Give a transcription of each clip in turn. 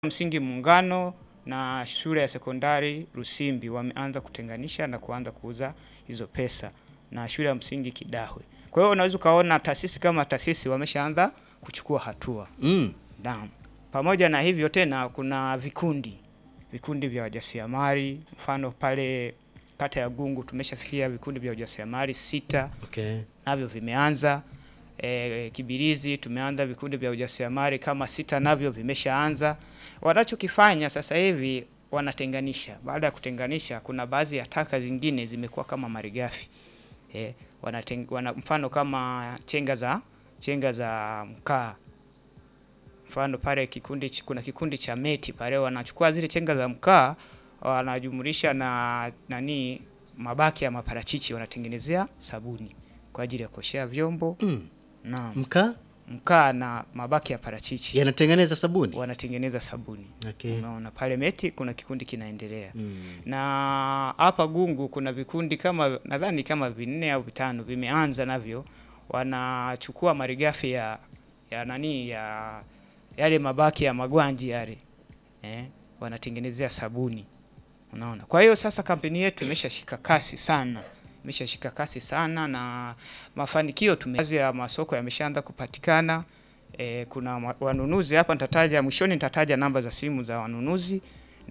msingi Muungano na shule ya sekondari Rusimbi wameanza kutenganisha na kuanza kuuza hizo pesa na shule ya msingi Kidahwe. Kwa hiyo unaweza ukaona taasisi kama taasisi wameshaanza kuchukua hatua. Mm. Naam. Pamoja na hivyo tena kuna vikundi vikundi vya wajasiriamali, mfano pale kata ya Gungu tumeshafikia vikundi vya wajasiriamali sita Okay. navyo vimeanza. E, Kibirizi tumeanza vikundi vya ujasiriamali kama sita navyo vimeshaanza. Wanachokifanya sasa hivi wanatenganisha. Baada ya kutenganisha, kuna baadhi ya taka zingine zimekuwa kama malighafi e, wanateng, wana, mfano kama chenga za chenga za mkaa mfano pale kikundi ch- kuna kikundi cha meti pale wanachukua zile chenga za mkaa wanajumulisha na nani mabaki ya maparachichi wanatengenezea sabuni kwa ajili ya kuoshea vyombo Mm. na Mkaa mkaa na mabaki ya parachichi yanatengeneza sabuni. wanatengeneza sabuni. Okay. Unaona pale meti kuna kikundi kinaendelea Mm. na hapa Gungu kuna vikundi kama nadhani kama vinne au vitano vimeanza navyo, wanachukua malighafi ya ya nani ya yale mabaki ya magwanji yale eh, wanatengenezea sabuni. Unaona, kwa hiyo sasa kampeni yetu imeshashika kasi sana, imeshashika kasi sana na mafanikio tume baadhi ya masoko yameshaanza kupatikana. E, kuna ma- wanunuzi hapa, nitataja mwishoni, nitataja namba za simu za wanunuzi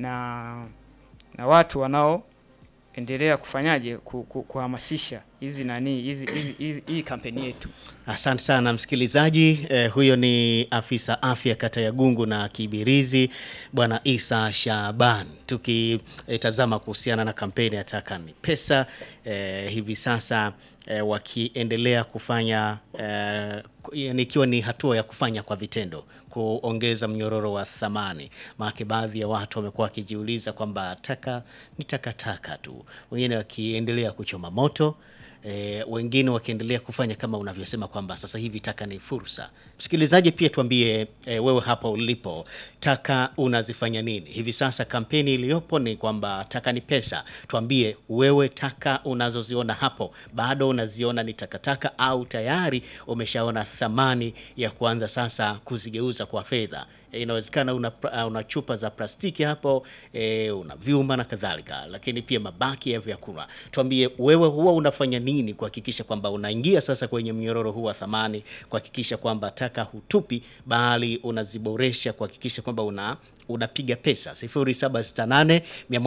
na na watu wanaoendelea kufanyaje ku- ku- kuhamasisha hizi nani hizi hizi- hizi- hii kampeni yetu. Asante sana msikilizaji. Eh, huyo ni afisa afya kata ya Gungu na Kibirizi Bwana Isa Shaban, tukitazama kuhusiana na kampeni ya Taka ni Pesa. Eh, hivi sasa eh, wakiendelea kufanya eh, ku- yani ikiwa ni hatua ya kufanya kwa vitendo kuongeza mnyororo wa thamani. Maana baadhi ya watu wamekuwa wakijiuliza kwamba taka ni takataka tu, wengine wakiendelea kuchoma moto E, wengine wakiendelea kufanya kama unavyosema kwamba sasa hivi taka ni fursa. Msikilizaji, pia tuambie e, wewe hapa ulipo, taka unazifanya nini hivi sasa? Kampeni iliyopo ni kwamba taka ni pesa. Tuambie wewe, taka unazoziona hapo bado unaziona ni takataka au tayari umeshaona thamani ya kuanza sasa kuzigeuza kwa fedha? E, inawezekana una, pra- una chupa za plastiki hapo e, una vyuma na kadhalika, lakini pia mabaki ya vyakula. Tuambie wewe, huwa unafanya nini kuhakikisha kwamba unaingia sasa kwenye mnyororo huu wa thamani, kuhakikisha kwamba taka hutupi, bali unaziboresha, kuhakikisha kwamba una unapiga pesa 0768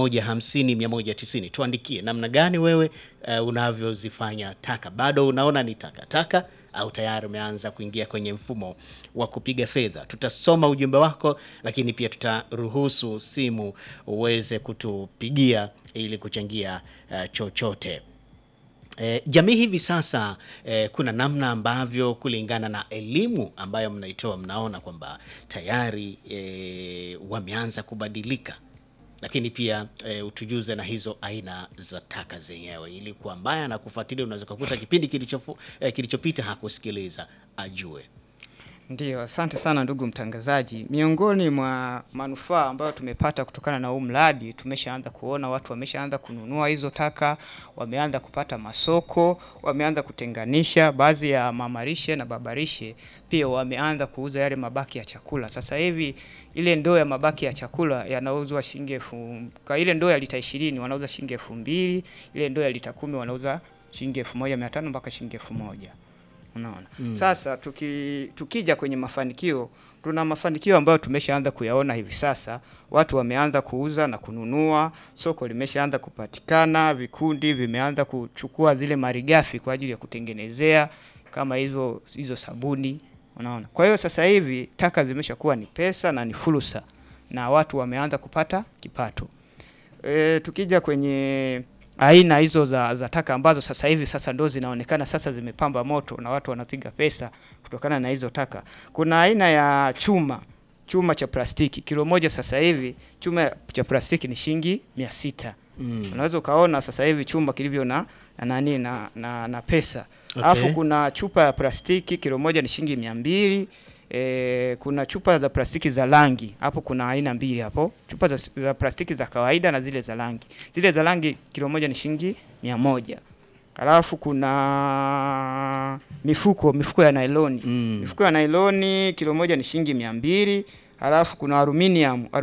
150 190. Tuandikie namna gani wewe uh, unavyozifanya taka, bado unaona ni takataka au tayari umeanza kuingia kwenye mfumo wa kupiga fedha. Tutasoma ujumbe wako, lakini pia tutaruhusu simu uweze kutupigia ili kuchangia uh, chochote. E, jamii hivi sasa e, kuna namna ambavyo kulingana na elimu ambayo mnaitoa mnaona kwamba tayari e, wameanza kubadilika, lakini pia e, utujuze na hizo aina za taka zenyewe, ili kwa ambaye anakufuatilia unaweza kukuta kipindi kilichofu, e, kilichopita hakusikiliza ajue. Ndio, asante sana ndugu mtangazaji. Miongoni mwa manufaa ambayo tumepata kutokana na huu mradi, tumeshaanza kuona watu wameshaanza kununua hizo taka, wameanza kupata masoko, wameanza kutenganisha. Baadhi ya mamarishe na babarishe pia wameanza kuuza yale mabaki ya chakula. Sasa hivi ile ndoo ya mabaki ya chakula yanauzwa shilingi elfu kwa ile ndoo ya lita ishirini wanauza shilingi elfu mbili ile ndoo ya lita kumi wanauza shilingi elfu moja mia tano mpaka shilingi elfu moja Unaona? Sasa tuki, tukija kwenye mafanikio, tuna mafanikio ambayo tumeshaanza kuyaona hivi sasa. Watu wameanza kuuza na kununua, soko limeshaanza kupatikana, vikundi vimeanza kuchukua zile malighafi kwa ajili ya kutengenezea kama hizo hizo sabuni. Unaona? Kwa hiyo sasa hivi taka zimeshakuwa ni pesa na ni fursa na watu wameanza kupata kipato. E, tukija kwenye aina hizo za, za taka ambazo sasa hivi sasa ndo zinaonekana sasa zimepamba moto na watu wanapiga pesa kutokana na hizo taka. Kuna aina ya chuma chuma cha plastiki kilo moja sasa hivi chuma cha plastiki ni shilingi mia sita. Mm. Unaweza ukaona sasa hivi chuma kilivyo na na nani na, na, na pesa. Okay. Alafu kuna chupa ya plastiki kilo moja ni shilingi mia mbili. E, kuna chupa za plastiki za rangi hapo, kuna aina mbili hapo, chupa za, za plastiki za kawaida na zile za rangi. Zile za rangi kilo moja ni shilingi mia moja. Alafu kuna mifuko mifuko ya nailoni Mm. mifuko ya nailoni kilo moja ni shilingi mia mbili. Halafu kuna aluminium